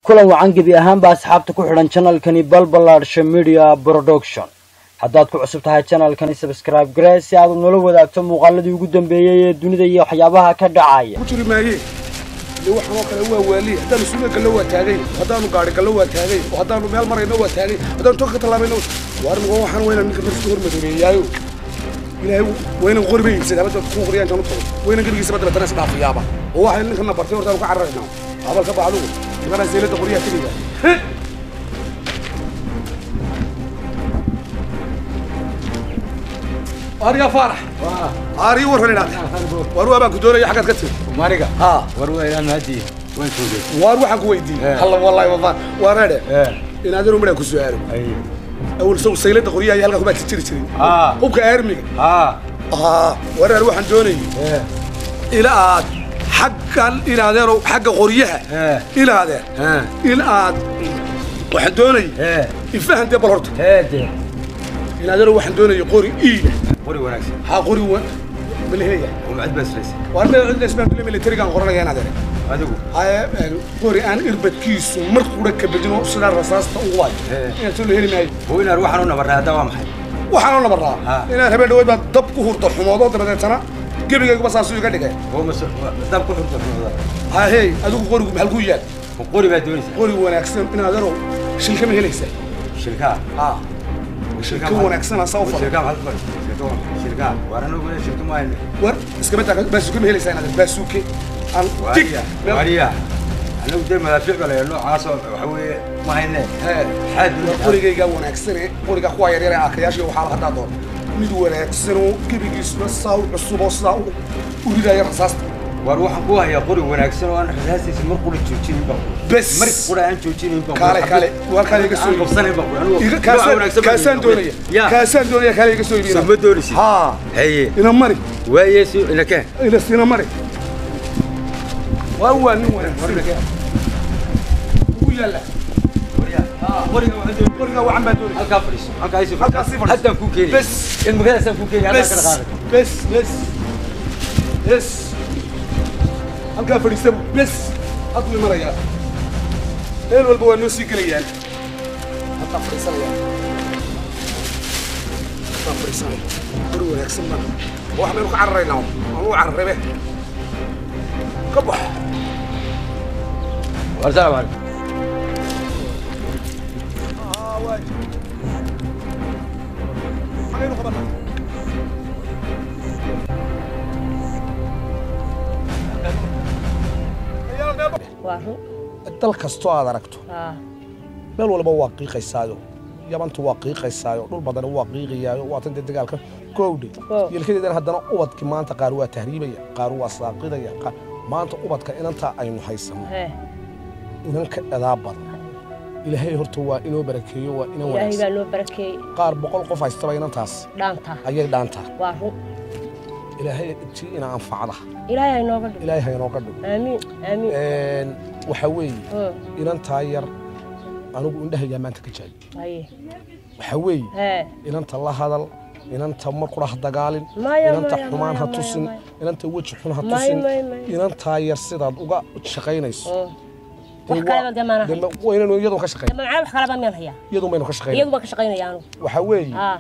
kulan wacan gebi ahaanba asxaabta ku xidhan janalkani balbalaadsha media production haddaad ku cusub tahay janalkani sabscribe garee si aad nala wadaagto muuqaaladii ugu dambeeyey ee dunida iyo waxyaabaha ka dhacaya ku jiri maayee de waxaan oo kale waa waaliye haddaanu suuga gallo waa taagay haddaanu gaari gallo waa taagay oo haddaanu meel marayno waa taagay haddaanu toga ka tallaabayno waar mugo waxaan wayna ninka markii hormadoobeeyaayo ilaahay waynan qori bay iibsada habada ku qoriyaan janu tago waynan gebigiisa badda batana isdhaafiyaaba oo waxay ninkana bartay hortaanu ka cararaynaa abal ka baxdugu nimanaa seelada qoriyaa tegiga ariga faarax aari warran idhaata waar waa baan ku doonaya xaggaad ka tiri mariga haa war weynaan haddii waan joogay waar waxaan ku weydiiyey Eh. halla wallahi wafaan waa reedhe ee inaadanu midhaan ku su'aalo awal sow saylada qoryaha iyo halkaa kubaad jiri jirin haa hubka aarmiga haa aa wareer waxaan doonayay ee ila aad xaggan inaadeeno xagga qoryaha ee inaadeen ee in aad waxaan doonayay ee ifahan dee bal horta ee dee inaadeeno waxaan doonayay qori iila qori wanaagsan haa qori wa malehaya oo macad baa islaysa waar meel cidda ismaan militarigaan qoranaya inaadeene adigu haye qori aan irbadkiisu mar qura ka bedino sidaa rasaasta ugu waayo Eh. inaan soo la heli maayo oo inaad waxaan u nabarnay hadda waa maxay waxaanoo nabaraa Ha. inaan habeen dhaweyd baa dab ku hurto xumoodo dabadeetana gebigayguba saasuu iga dhigay oo mas dab ku xurta xumada hahey adigu qorigu maxal ku yaal ma qori baa doonaysa qori wanaagsan inaad yarow shilkama helaysaa shirkaa ha shilka wanaagsan asaa u fadhi shirkaa maxaad ku fadhi shirkaa waa- shirkaa waar anagu ina shirka ma hayne war iskama taa baasuuke ma helaysaa inaad baasuuke aan dig waariya meel- waariya anagu dee madaafiic bale noocaasoo waxa weeye ma hayne hee maxaad war doonaysaa qorigaygaa wanaagsane qoriga kuwa yaryar ee aakayaasha iyo waxaa haddaa doon mid wanaagsanoo gebigiisuna saa u cusuboo sidaa u u ridaya rasaasta waar waxaan ku hayaa qori wanaagsan oo aan rasaasiisa mar qura joojinin baa bes mar qura aan joojinin baa kaale kaale waa kaale iga soo aan qabsanayn baa qura anigu iga nooca kaasaan wanaagsan baa kaasaan iibin. doonaya ya kaasaan doonaya kaale iga soo iibina soo ma doonaysid haa haye ina mari waaye si inakeen ina sina mari waa waa nin wanaagsan ugu yaalla qoriga wacan baa doonaya halkaa fadhiiso halkaa isi Halkaa sii fadhiiso. haddaan kuu keenaya Bes. ilmagadaasaan kuu keenaya halkaa bes kala qaaday bes bes bes halkaa fadhiista bes hadduu imanayaa meel walba waa noo sii gelayaan halkaa fadhiisanaya halkaa fadhiisanaya qori wanaagsan baan wax baynu ka cararaynaa aan u cararabe ka bax assalaamu calaykum magaynu qabanaa waa run dal kastoo aad aragto haa meel walba waa qiiqaysaayo yabantu waa qiiqaysaayo dhul badana waa qiiqayaayo waatan dee dagaalka koowdhe Wow. yelkadeedana haddana ubadkii maanta qaar waa tahriibaya qaar waa saaqidaya qaar- maanta ubadka inantaa aynu haysanno hee inanka edaa badan ilaahay horta waa inoo barakeeyo waa inan ilaahay wanaagsan baa noo barakeeyey qaar boqol qof haystaba inantaas dhaanta ayay dhaantaa waa run ilaahay tii ina anfacda ilaahay ha inooga dhigo ilaahay ha inooga dhigo aamiin aamiin Een, waxaa weeye Hoo, inantaa yar anigu indhahayaa maanta ka jaayo haye waxaa weeye hee inanta la hadal inanta mar qura ha dagaalin Maya, inanta maya, xumaan ha maya, tusin maya. inanta weji xun ha Maya, tusin maya, maya. inantaa yar sidaad uga shaqaynayso hoo. dee wax kaleba waa- dee maana dee hay ma- waa inaynu iyadu ka shaqayn mamacaa wax kaleba miyaan hayaa iyadu maynu ka shaqayn iyagu baan ka shaqaynaya anugu waxaa weeye haa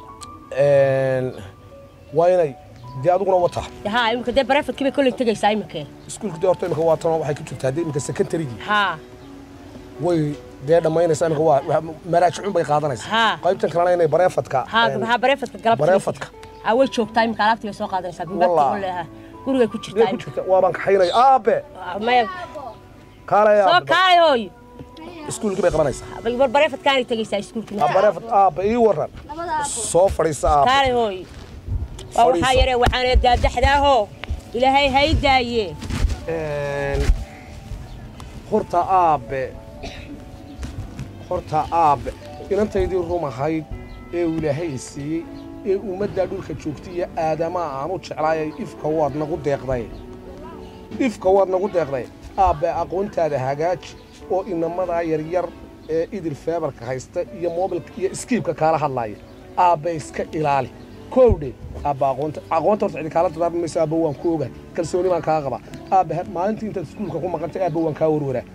een, waa inay dee adiguna wata dee haa imika dee barefadkii bay kolley tegaysaa iminkee iskuulka dee horta imika waa tan waxay ku jirtaa dee imika secondarygii haa way dee dhammaynaysaa imika waa waa- maraajicun bay qaadanaysaa Haa. qaybtan kalena inay bareefadka haa een, haa barefadka galabta bareefadka haa way joogtaa imika alaabtii bay soo qaadanaysaa buugaagtii Wallah. kolley haa gurigay ku dee jirtaa ku imika jirta waabaan kaxaynaya aabe Ah, maya kaalaya soo kaalay hooy iskuulkii bay qabanaysaa war barefadkaanay tegaysaa iskuulkii Ah, bareefad aabe ii waran soo fadhiisa aabe kaalay hooy waa waxaa Fadhiiso. yaree waxaana daadaxdaahoo ilaahay hay daaye Een, horta aabe horta aabe inantaydii rum ahayd ee uu ilaahay i siiyey ee ummaddaa dhulka joogtay iyo aadamaha aan u jeclaayay ifka waad nagu deeqday ifka waad nagu deeqday aabbe aqoontaada hagaaji oo inamadaa yaryar ee idil feebarka haysta iyo moobilka iyo iskiibka kaala hadlaaya aabbe iska ilaali kowdhe aabba aqoonta aqoonta horta cidi kaala dadaarmi mayso aabba waan ku ogahay kalsooni baan kaa qabaa aabbe maalintii intaad iskuulka ku maqantay aabba waan kaa warwaraa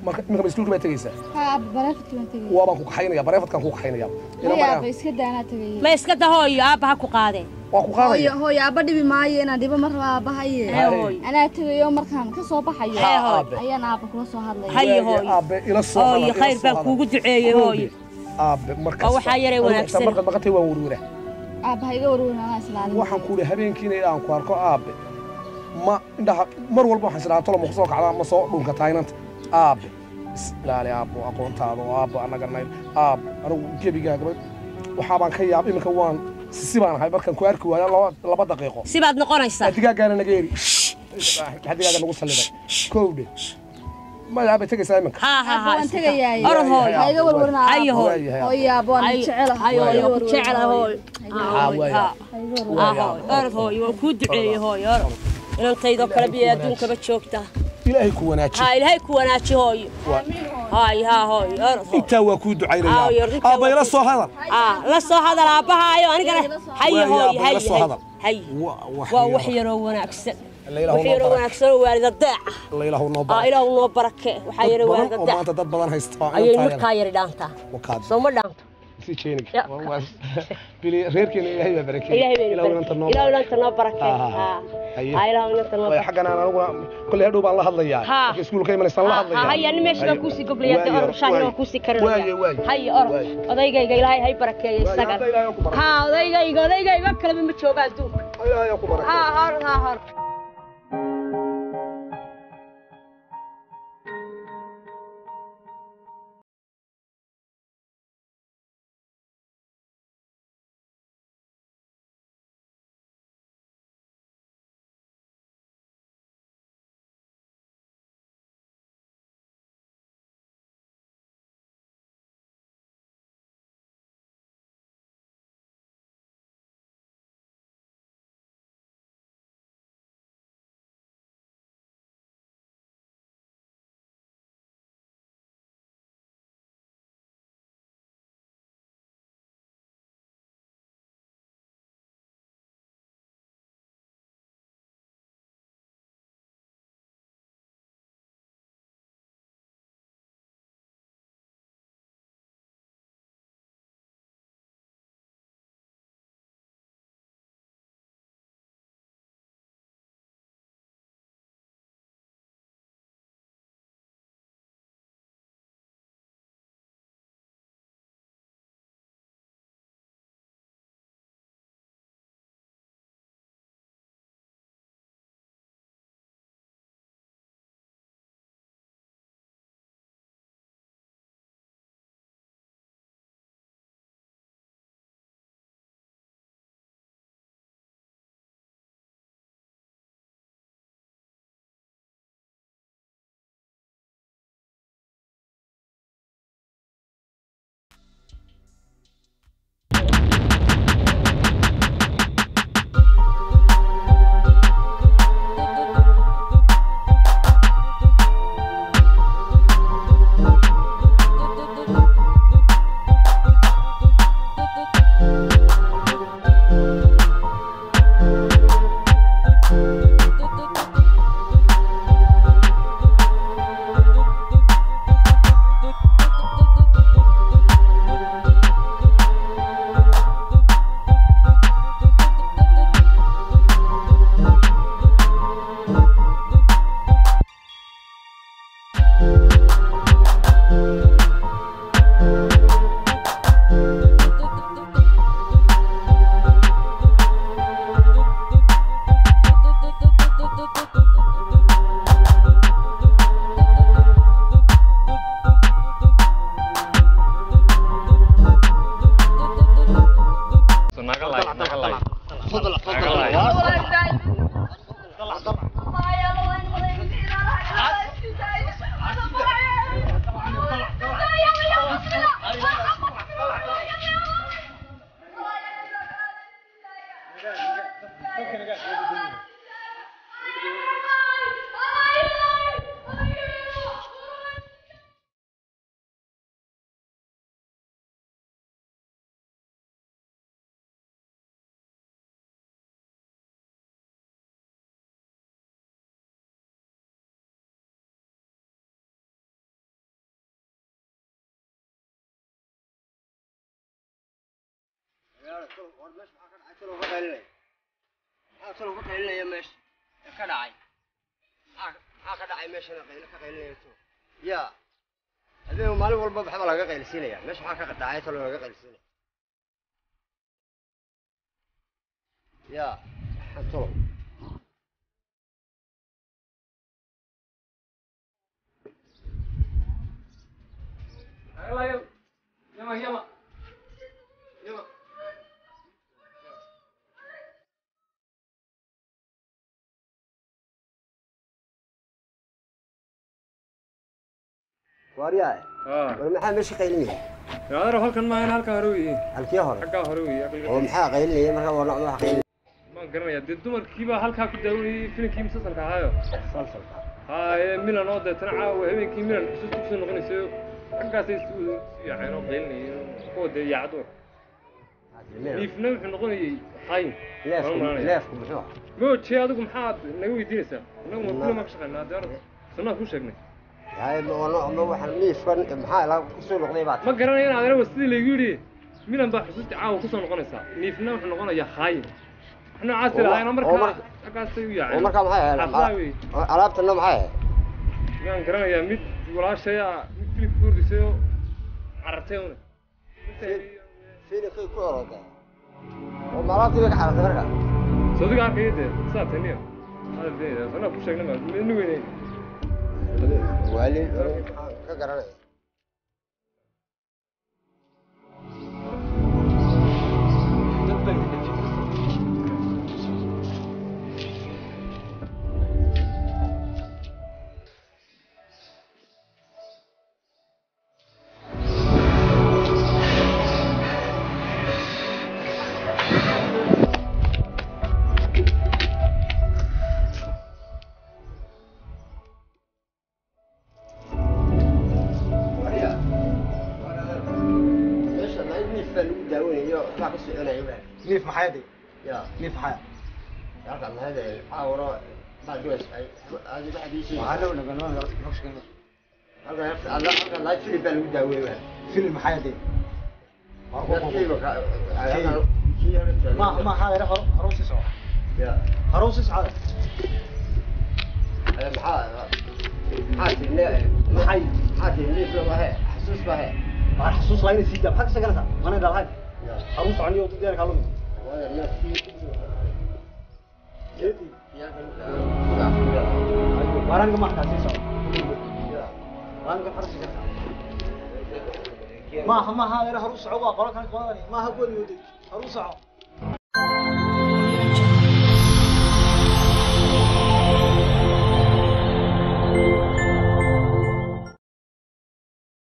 marka iminka ma iskuulka baa tegaysaa ها برافت كنت تجي waa baan ku kaxaynaya bareefadkaan ku kaxaynaya ina هيا maraya بس كده أنا تجي ma iska dahooyo aabba ha ku qaadee waa ku هو qaadaya هو يا بدي بماي أنا دي بمرة بهاي ee hooyo أنا تجي يوم مركان كسوة بحيو ها aabe أي أنا أبغى كل صهاد لي هاي Waaye, hooyo. aabe ila soo hooyo hadal, ila khayr soo baan hadal. kuugu duceeyey hooyo aabe markaas Waa waxaa yaray wanaagsan. markaad maqatay waan werwera أبغى يقولون أنا إسلام waxaan ku yidhi habeenkiina aan ku arko aabe ma indhaha mar walba waxaan isdhahaa tolo ma kusoo kacdaa ma soo dhunka taynanta aabe is ilaali aabo aqoontaada oo aabo annaga nayd aab anigu gebigaagaba waxaa baan ka yaab iminka waan sisi baan ahay markaan ku arki waayo laba laba daqiiqo sibaad noqonaysaa digaaggaana naga eri maxaa digaaga nagu salliday kowdhe maya aabay tegaysaa iminka haa haa haa أبغى تجي يا orod hooyo هاي يقولون هاي أنا hooyo waayahay هو يا أبغى هاي نشعله هاي hooyo ku jecela hooyo Haa, waaya. haa hooyo orod hooyo waan kuu duceeyey hooyo orod inantaydoo kale biyo adduunkaba joogta ilaahay ku wanaaji haa ilaahay ku wanaaji hooyo haay haa hooyo orod hooyo intaa waa kuu Aaw, ducaynaya yarrinta aabba waa ila ku- soo hadal aa la soo hadal aabbahaayo anigana haye Waayo, hooyo aabba, haye ila soo hadal. haye Wa- wax waa yar. wax yaroo wanaagsan La ilaahu wax noo yaroo barak. wanaagsan oo waalida deeca la ilaahu noo aa barak ilaahu noo barake waxaa dad yara badan waalida oo deeca maanta dad badan haysta ayay markaa yari dhaantaa wakaad soo ma dhaanto si jeenig Ya. bili reerkeena ilaahay baa barakeeyey ilaahay bayna ilaahu inanta noo ilaahu barak inanta noo barake Haa, haa. haa Haye. haa ilaahu inanta noo way barake xaggan aan aniguna kolley hadhow baan la hadlayaa Haa. marka iskuulka imanaysan la hadlayaa haya nin meesha baan kuusii goblaya de orod shaahina waan kuusii waaye karinaya waaye haye orod Waaye. odaygayga ilaahay hay barakeeya Waaye, isaga hadda ilaahay ku barak haa odaygayga odaygayga kaleba ma jooga adduunka ilaahay ku barak haa orod haa orod ya habeen maalin walba waxba laga qaylsiinaya meesha maxaa ka dhacay talo laga qaylsiinaya ya talo waaryahay war maxaa meesha qaylinaya yaadaro halkan maahan halkaa hore weeye halkii hore xaggaa hore weeye oo aqliga maxaa qaylinaya marka waa nocda wax qaylinaya maan garanaya dee dumarkiibaa halkaa ku daawanayay filimkii musalsalka ahaayo salsalka haye milan oo deetana caawa habeenkii milan xusuus kusoo noqonaysayo xaggaasay isu yaaceen oo qaylinayeen kuwa dee yaacad niifna wuxuu noqonayay xayin leefku leefku muxuu ah mooje adigu maxaad naga weydiinaysaa inagu ma kulama ka shaqaynaa dee arag sanaa kuu sheegnay yahay ma waa nooc ma waxaan niifkan maxaa la kusoo noqday baad ma garanaya in adeera sidii laygu yidhi milan baa xusuusta caawa kusoo noqonaysaa niifna wuxuu noqonayaa xayin wax noocaasi Oo ma- lahaayeen oo oo markaa marka- xaggaasay u oo yaaceen markaa maxay Xaflaa ahayd wey. alaabtana maxay ahayd yaan garanayaa mid walaashay ah mid filibka ku hordisay oo carartay una fiilinkay ku orooday oo ma alaabtii bay ka xaratay marka sodiga arkaya dee saa taniya hadal beenayda sanaa ku sheegnay maa midna weynayn waalin maxaan ka garanaya meesha ma niif baa lagu daawanayo waxbaa ka soconaya waa niif maxay de ya niif maxay halka maxay dahay caawro baad gabays ay aadi waxa diisay waxaa dhow nagan noo noo sheegay halka halka halka live film baa lagu daaweeyay waa film maxay de ma ma hada hor hor si soo ya hor si soo maxaa maxaa tirne maxay maxaa tirne niif loo wahe xasuus baa he waa xasuus lahayn si jab xaq sagalta mana dalhay hor soconi oo diyaar kalum waa nafsi jeedi waran ka maxta si soo waran ka farsi karta ma ma hada hor socod waa qolo kan qodani ma ha gooni waday hor socod